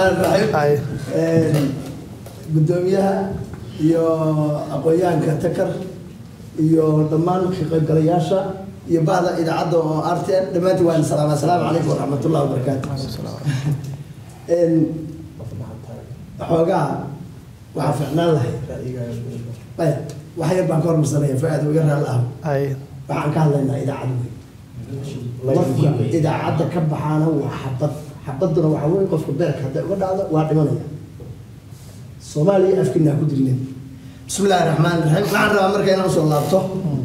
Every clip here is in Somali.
Ay. gudoomiyaha iyo aqoonyahanka takar iyo dhammaan ka qaybgalayaasha iyo bahda idaacadda oo r t n dhammaantiin waan salaama asalaamu calaykum waraxmatullahi wabarakaatu xoogaa waxaa ficnaan lahay maya wax yar baan ka hormarsanaya fa-aad iga raal ah Ay. waxaan ka hadlaynaa idaacad wey qofka idaacadda ka baxaana waa xabad xabaduna waxaa wey qofka beerka hadday uga dhacdo waa dhimanaya soomaaliya afkiinaa ku dilneen bismi illaahi raxmaan raxiim waxaan rabaa marka inaan usoo laabto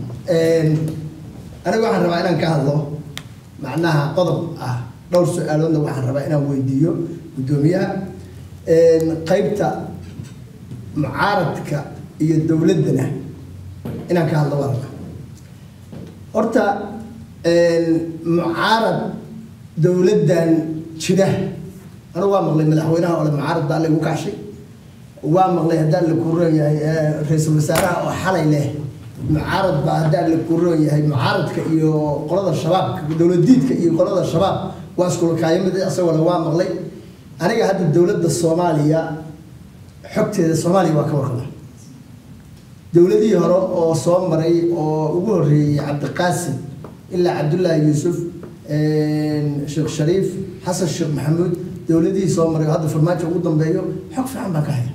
aniga waxaan rabaa inaan ka hadlo macnaha qodob ah dhowr su-aaloodna waxaan rabaa inaan weydiiyo guddoomiyaha qeybta mucaaradka iyo dowladdana inaan ka hadlo waa rabaa horta mucaarad dowladdan jira anigu waa maqlay madaxweynaha ole mucaarad baa lagu kacshay waa maqlay haddaan la kuroon yahay ra-iisul wasaaraha oo xalay leh mucaarad baa haddaan la kuroon yahay mucaaradka iyo qolada shabaabka dowladiidka iyo qolada shabaab waa iskulakaayamid isagoo waa maqlay aniga hadda dowladda soomaaliya xogteeda soomaaliya waa ka warqaba dowladihii hore oo soo maray oo ugu horreeyey cabdiqaasim ilaa cabdullaahi yuusuf sheekh shariif xasan sheekh maxamuud dowladihii soo maray oo hadda farmaajo ugu dambeeyo xog fiican baan ka haya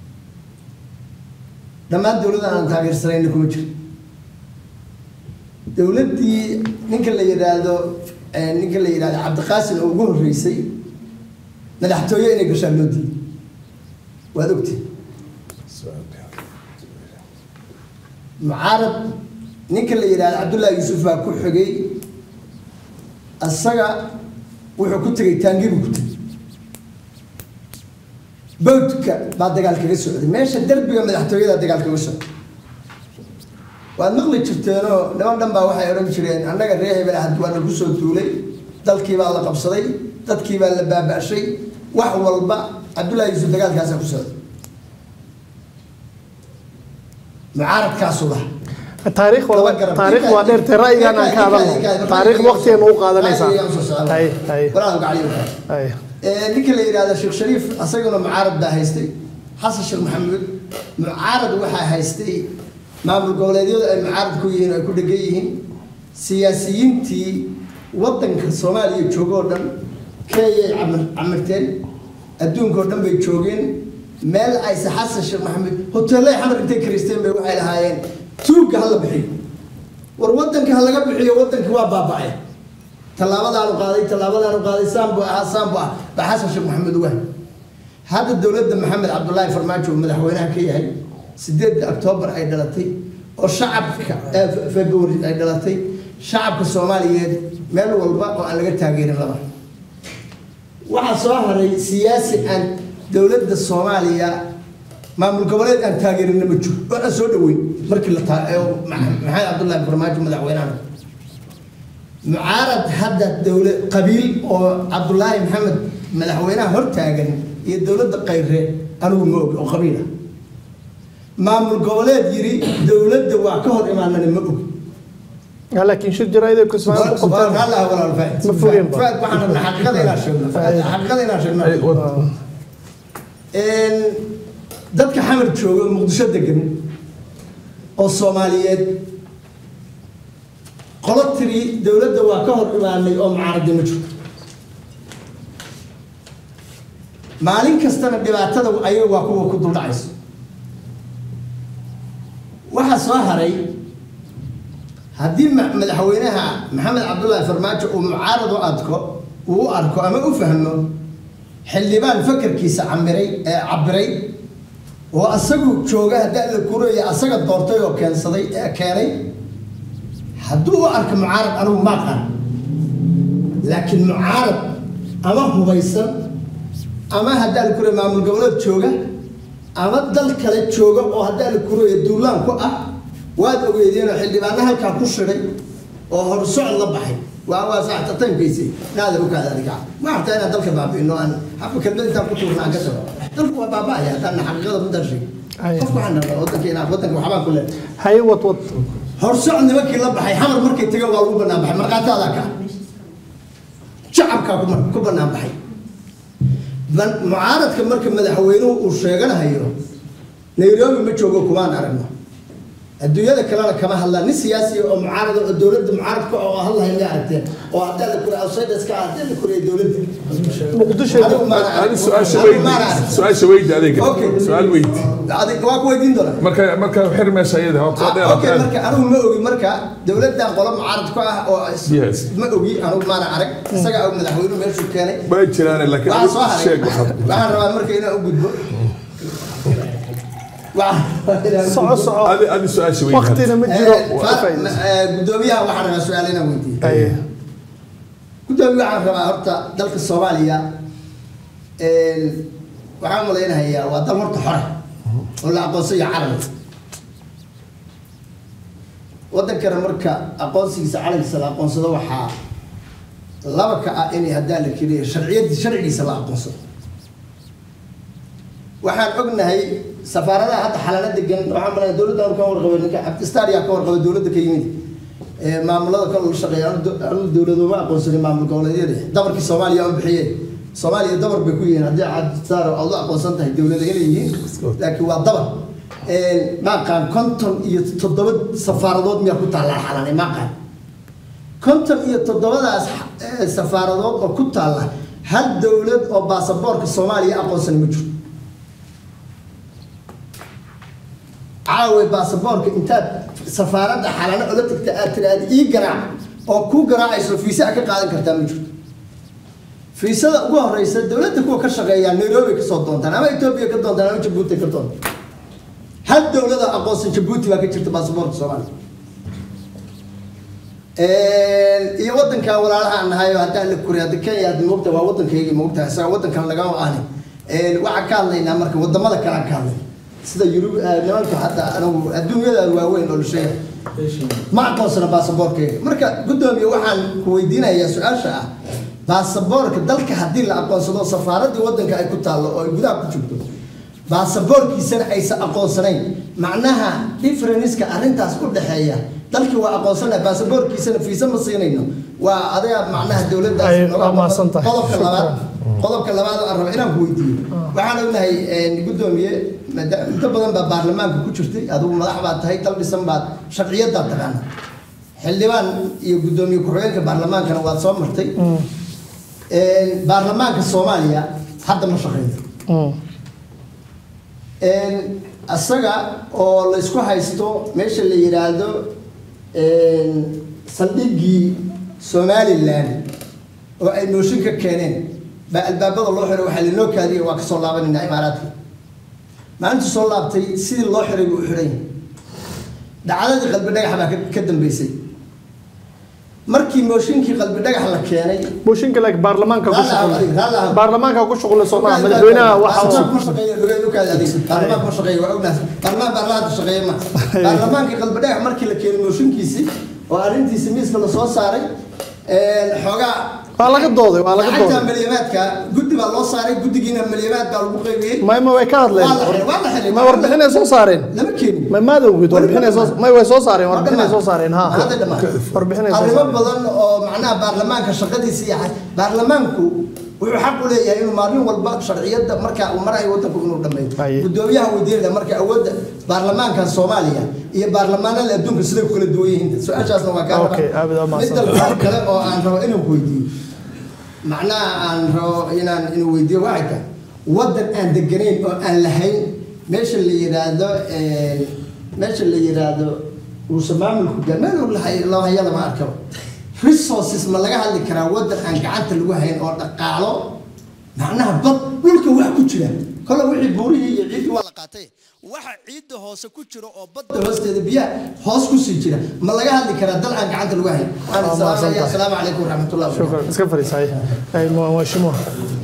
dhammaan dowladda aan taageersanayna kuma jiro dowladdii ninka la yidhaahdo ninka la yidhahdo cabdiqaasim oo ugu horreysay madaxtooye inay gashaan loo diiday waad ogtay mucaarad ninka la yidhahdo cabdullaahi yuusuf baa ku xigay isaga wuxuu ku tegay taangi buu ku tegay bawdka baa dagaal kaga socday meesha derbiga madaxtooyada dagaal kaga socday waad maqli jirteenoo niman dhan baa waxay odhan jireen annaga ree hebel ah waa lagu soo duulay dalkii baa la qabsaday dadkii baa la baaba'shay wax walba cabdullaahi yuusuf dagaalkaasaa ku socday mucaaradkaasu laha taariikh waa taariikh waa dheertay ra'yigan aan ka hadalno taariikh waqtigeena u qaadanaysaa hay hay hay ninka la yidhahdo sheekh shariif asaguna mucaarad baa haystay xasan sheekh maxamuud mucaarad waxaa haystay maamul goboleedyadu ay mucaarad ku yihiin ay ku dhegan yihiin siyaasiyiintii waddanka soomaaliya joogoo dhan keeyay camirteen adduunkao dhan bay joogeen meel ayse xasan sheekh maxamuud hoteellay xamar intay karisteen bay waxay lahaayeen tuugga hala bixiyo war waddanka ha laga bixiyo waddanka waa baaba'ay tallaabadaanu qaaday tallaabadaanu qaaday saanbu ahaa saanbu ah baa xasan sheekh maxamuud uga hadda dowladda maxamed cabdullaahi farmaajo uu madaxweynaha ka yahay sideedda oktoobar ay dhalatay oo shacabka february ay dhalatay shacabka soomaaliyeed meel walba oo aan laga taageerin laba waxaa soo haray siyaasi aan dowladda soomaaliya maamul goboleed aan taageerina ma jiro oo aan soo dhaweyn markii la maxamed cabdullaahi farmaajo madaxweynaha mucaarad hadda dowla qabiil oo cabdullaahi maxamed madaxweynaha hortaagan iyo dowladda qayre anigu ma og oo qabiil ah maamul goboleed yiri dowladda waa ka hor imaanana ma og laakiin shir jaraa'id ay ku ismaan ku qabtaan Allah walaal faa'id Ma fogeen ba. faa'id waxaan rabnaa xaqiiqada inaan sheegno xaqiiqada inaan sheegno een dadka xamar jooga muqdisho degan oo soomaaliyeed qolo tiri dowladda waa ka hor imaanay oo mucaaradii ma jirto maalin kastana dhibaatada ayaga waa kuwa ku duldhacayso waxaa soo haray haddii ma- madaxweynaha maxamed cabdullaahi farmaajo uu mucaarad u adko uu u arko ama u fahmo xildhibaan fakarkiisa camiray ee cabiray oo asagu jooga haddaa la kuraya asaga doortay oo keensaday ee keenay hadduu u arko mucaarad anigu ma aqaan laakiin mucaarad ama hubaysan ama haddaa la kuraya maamul goboleed jooga ama dal kale jooga oo haddaa la kuraya duulaan ku ah waad ogeedeen oo xildhibaano halkaa ku shiday oo horsocod la baxay waa waa saxtatankiisi naadir u kaada adiga ma artaa inaan dalka baabi'ino aan haba kelmad intaan ku tuurna aan ka tago dalku waa baaba'aya haddaan xaqiiqada runtaan sheeg Ay. qofku waxaan rabaa waddanka inaan waddanka waxbaan ku leedahay hay wad wad horsocod nimankii la baxay xamar markay tageen waa lagu banaan baxay markhaataadaa ka shacabkaa ku- ku banaan baxay man- mucaaradka marka madaxweynuhu uu sheeganahayo nairobi ma joogo kumaan aragno adduunyada kalena kama hadlaan nin siyaasi oo mucaarada oo dowladda mucaaradka oo hadlahay ma aragteen oo hadaa la kura outsiders-ka ah hadaa la kuraya dowladda muqdisho Adigu maana arag. هذه سؤال Adigu شويدي maana arag. سؤال شويدي عليك Okay. سؤال ويدي Adiga waa ku weydiin doonaa marka marka xirma sayida ha soo Ah, okay dheer marka anigu ma ogi marka dowladdan qolo mucaarad ku ah oo is- Yes. ma ogi anigu maana arag isaga oo madaxweynuhu meeshuu keenay ma jiraan laakiin waxaan soo haray sheeg waxaad waxaan rabaa marka inaan u gudbo Waxaan rabaa inaan u soco gudbo. soco هذه هذه سؤال شويدي waqtina ma jiro Eh, waa ka fa- faa'iidaysan. eh, gudoomiyaha waxaan rabaa su-aal inaan weydiiyo Haye. gudoomiye waxaan rabaa horta dalka soomaaliya een, waxaan malaynahayaa waa dal horta xore oo la aqoonsanya calan wadankana marka aqoonsigiisa calankiisa la aqoonsado waxaa laba ka ah inay haddaan la keliya sharciyadi sharcigiisa la aqoonsado waxaan ognahay safaaradaha hadda xalana degan waxaan malaya dowladda ka warqabay ninka cabdistaar yaa ka warqabay dowladda ka yimid ee maamulada kale la shaqeeya anu dowladooma aqoonsanin maamul goboleedyada dabarkii soomaaliya u bixiyeen soomaaliya dabar bay ku yihiin haddii cabdistaar aad u aqoonsan tahay dowlada inay yihiin laakiin waa dabar maaqaan konton iyo toddoba safaaradood miyaa ku taallaa xalanay maaqaan konton iyo toddobadaas eh, safaaradood oo ku taalla hal dowlad oo baasaboorka soomaaliya aqoonsan ma jirto caawe baasaboorka intaad safaaradda xalano ola tagta aad tiraahda ii garaac oo kuu garaacayso fiisa ka qaadan kartaa ma jirto fiisada ugu horeysa dowladda kuwa ka shaqeeyaa nairobi kasoo doontaan ama etoobiya ka doontaan ama jabuuti ka doontaan hal dowlada aqoonsan jabuuti baa ka jirta baasaboorka soomaaliya iyo wadankan walaalaha aan nahay oo haddaan la kuri hadda kenya hadda moogta waa wadankayga moogta isaga wadankan lagama ahni waxaan ka hadlaynaa marka wadamada kale aan ka hadlay sida yurub nimanka hadda anigu adduunyada waaweyn oo la sheegay ma aqoonsana baasaboorkayga marka guddoomiye waxaan ku weydiinayaa su-aasha ah baasaboorka dalka haddii la aqoonsado safaaraddii wadanka ay ku taallo oo ay gudaha ku jirto baasaboorkiisana aysan aqoonsanayn macnaha differenska arrintaas u dhexeeya dalkii waa aqoonsanahay baasaboorkiisana fiisa ma siinayno waa adiga macnaha dowladdaas Ay, nooga waa mahadsan tahay. qodobka labaad qodobka labaad aan raba inaan ku weydiiyo waxaan ognahay guddoomiye maada- inta badan baa baarlamaanka ku jirtay adigu madax baad tahay dal dhisan baad sharciyadaad taqaana xildhibaan iyo guddoomiye ku-xigeenka baarlamaankana waad soo martay baarlamaanka soomaaliya hadda ma shaqeeyo Mm. isaga oo laysku haysto meesha la yidhaahdo saldhiggii somalilan oo ay nooshin ka keeneen baa albaabada loo xiray waxaa linoo kaadiyay waa kasoo laabanaynaa imaaraadka maalintu soo laabtay sidii loo xiray buu u xiray dhacdadii qalbi dhagax baa ka- ka dambeysay markii mooshinkii qalbi dhagax la keenay mooshinka like baarlamaanka ku Raalli shuqul ahaaw, raalli ahaaw. baarlamaanka ku shuqul Soomaaliya madaxweynaha waxa uu baarlamaan ma shaqeeyo waa ognaas baarlamaan baarlamaanka shaqeeya ma baarlamaankii qalbi dhagax markii la keenay mooshinkiisii oo arrintiisi miiska lasoo saaray xoogaa waa laga dooday waa laga lacagta dooday maliyamaadka guddi baa loo saaray guddigiina maliyamaad baa lagu qaybiyey mayma way ka hadleen Waa la xiray, waa la xiray. ma warbixinay soo saareen lama keenin ma maada ogid warbixinay soo may way soo saareen warbixinay soo saareen ha Hadda dhammaan. warbixinay soo arrimo saareen badan oo macnaha baarlamaanka shaqadiisa iyo xaj- baarlamaanku wuxuu xaq u leeyahay inuu maalin walba sharciyada marka uu marayo wadanku inuu dhameeyo Haye. gudoomiyaha weydiinaya marka awoodda baarlamaanka soomaaliya iyo baarlamaanada adduunka siday ku kala duwan yihiin su-aashaasna waa kaa raba. Okay, aad baad u mahadsan midda kale oo aan rabo inaan ku weydiiyo macnaha aan rabo inaan inuu weydiiyo waxay tahay wadan aan deganayn oo aan lahayn meesha la yiraahdo eh, meesha la yiraahdo uusan maamulku gaar meel uu lahay loo haya lama arkaba resources ma laga hadli karaa wadan aan gacanta lagu hayn oo dhaqaalo macnaha bad dhulka wax ku jira kole wixii buurihii iyo ciiddii waa la qaatay waxa ciidda hoose ku jira oo badda hoosteeda biyaha hoos ku sii jira ma laga hadli karaa dal aan gacanta lagu hayn Waa mahadsantahay. asalaamu calaykum waraxmatullahi wabarakatu shukran iska fariisay ay mheshimiwa